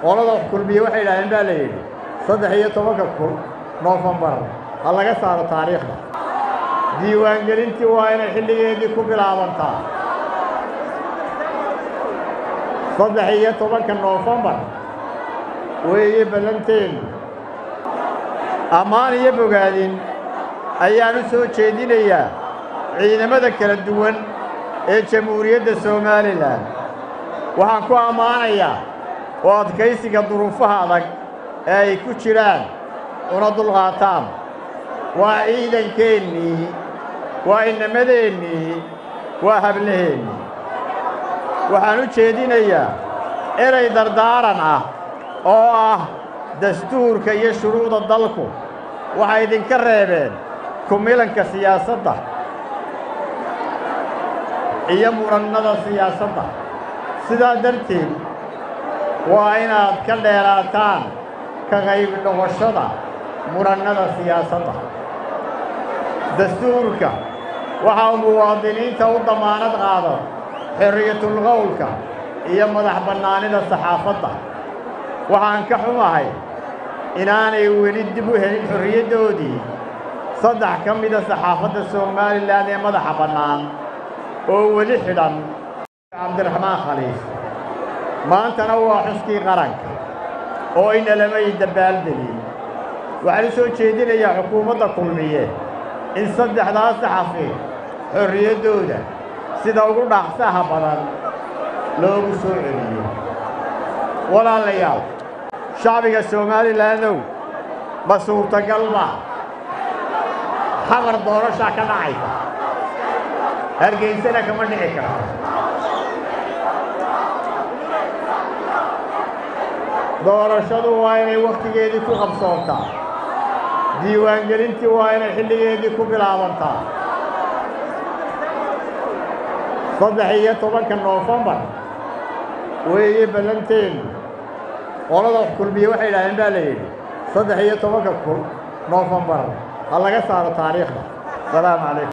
qolada kulmiye waxay yidhahdeen baa la yidhi saddex iyo tobanka kun noofembar ha laga saaro taariikhda diiwaangelintii waa inay xilligeedii ku bilaabantaa saddex iyo tobanka noofembar weeye ballanteennu ammaan iyo bogaadin ayaan u soo jeedinayaa ciidamada kala duwan ee jamhuuriyadda somalilan waxaan ku ammaanayaa oo adkaysiga duruufaha adag ee ay ku jiraan una dulqaataan waa ciidankeennii waa inamadeenii waa hablaheennii waxaan u jeedinayaa erey dardaaran ah oo ah dastuurka iyo shuruucda dalku waxay idinka reebeen kumilanka siyaasadda iyo murannada siyaasadda sidaa darteed waa inaad ka dheeraataan ka qayb noqoshada murannada siyaasadda dastuurka waxa uu muwaadiniinta u damaanad qaado xorriyatulqowlka iyo madax bannaanida saxaafadda waxaan ka xumahay inaanay weli dib u helin xorriyaddoodii saddex ka mida saxaafadda somalilan ee madaxa bannaan oo weli xidhan cabdiraxmaan khaliif maantana waa xuskii qaranka oo inalamay dabbaaldegin waxaan u soo jeedinayaa xukuumadda kulmiye in saddexdaas saxafi xorriyaddooda sida ugu dhaaqsaha badan loogu soo celiyo walaalayaal shacbiga somalilandow ma suurtagalba xamar doorashaa ka dhacaysa hargeysana kama dhici karto doorashadu waa inay wakhtigeedii ku qabsoontaa diiwaangelintii waa inay xilligeedii ku bilaabantaa saddex iyo tobanka noofembar weeye ballanteennu qolada kulmiye waxay yidhahdeen baa la yidhi saddex iyo tobanka kun noofembar ha laga saaro taariikhda salaamu calaykum